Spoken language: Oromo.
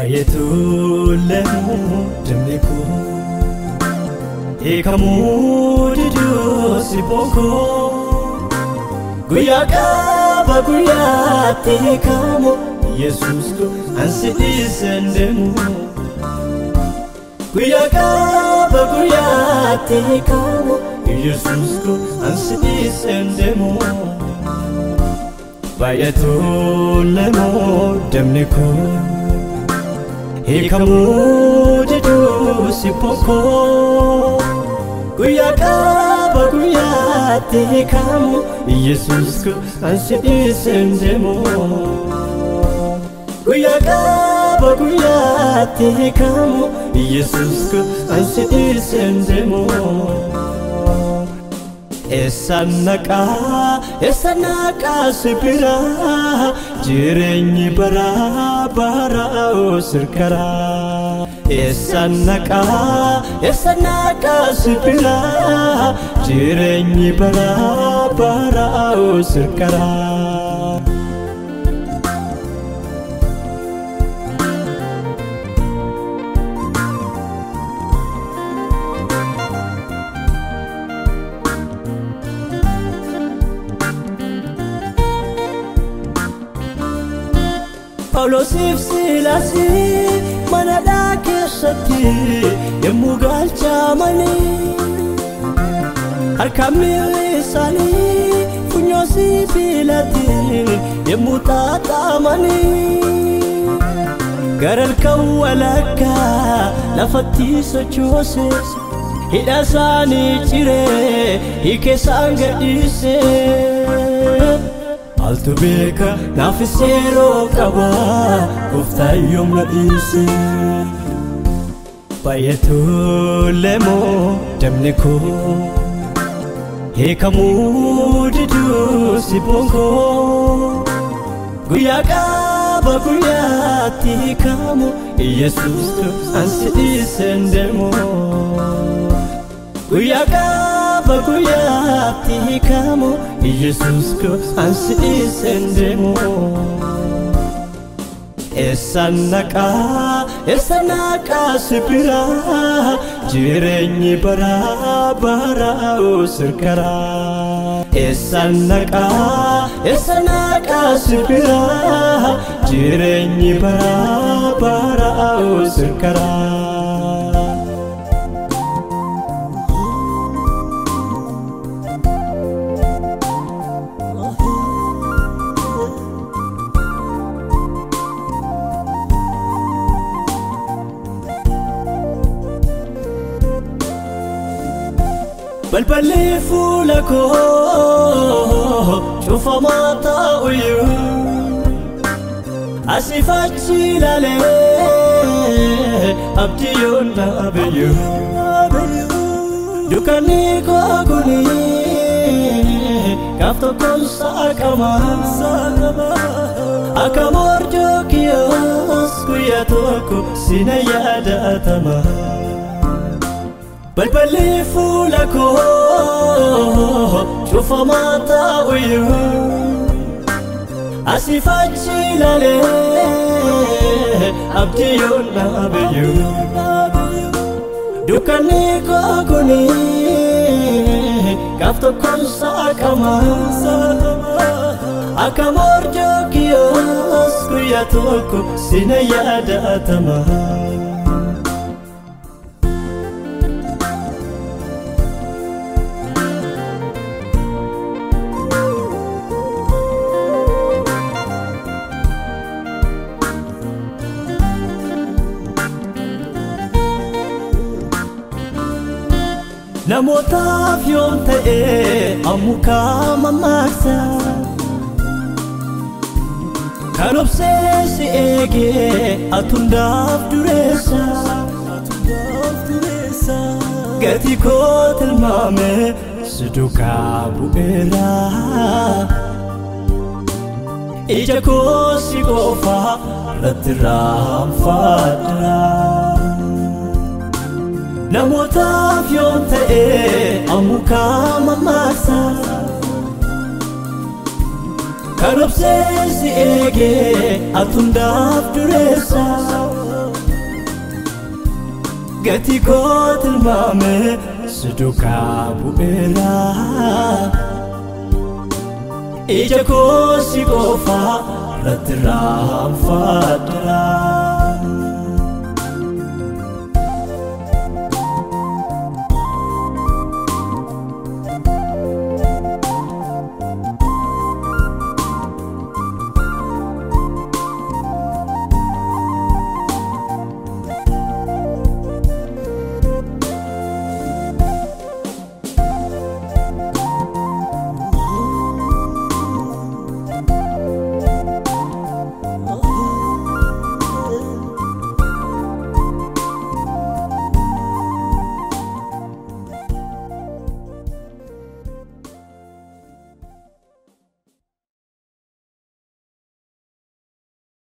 baay'eetu leemuu dammi koo hiikamuu diduu si bonkoo guyyaa qaba guyyaatti hiikamu yesus koo ansi dhiiseen deemu guyyaa qaba guyyaatti hiikamu yesus koo ansi dhiiseen deemu baay'eetu leemuu dammi koo hiikamuu diduu si bonkoo guyyaa qaba guyyaatti hiikamu yesus koo ansi dhiiseen deemu guyyaa qaba guyyaatti hiikamu yesus koo ansi dhiiseen deemu eessaan naqaa eessa naqaa si biraa jireenyi baraa baraa sirkaraa eessaan naqaa eessa naqaa si biraa jireenyi baraa baraa sirkaraa. Phaawulosiif Silaasii manadhaa keessatti yommuu galchamanii harka miilli isaanii funyoo sibiilaatiin yommuu xaaxamanii gara halkan walakkaa lafatti sochooses hidha isaanii ciree hiikee isaan gadhiisee. Maaltu beeka naafis yeroo qaba gooftaan yoom na dhiise baay'eetu leemoo damni koo hiikamuu diduu si bonkoo guyyaa qaba guyyaatti hiikamu yesus ansi dhiiseen deemu guyyaa qaba guyyaatti hiikamu yesus koo ansi dhiiseen deemu eessaan naqaa eessa naqaa si biraa jireenyi baraa baraa sirkaraa eessaan naqaa eessa naqaa si biraa jireenyi baraa baraa sirkaraa. balballi fuula koo cufamaa taa'uyyuu asiif achi ilaalee abdii yoon dhaabeyyuu dukkanni koo kuni gaaf tokkoon saaqama akka morjoo kiyyoos guyyaa tokko sina yaadatama. balballi fuula koo cufamaa taa'uyyuu asiif achi ilaalee abdii yoon dhaabeyyuu dukkanni koo kuni gaaf tokkoon saaqama akka morjoo kiyyoos guyyaa tokko sina yaadatama. namootaaf yoom ta'e ammukaa mammaaksa kan obsee si eegee atundaaf dureessa gatii koo tilmaame si duukaa bu'eera ija koo si qofa irratti raanfadha. namootaaf yoom ta'e ammukaa mammaaksa kan obsee si eegee atundaaf dureessa gatii koo tilmaame si duukaa bu'eera ija koo si qofa irratti raanfadheera.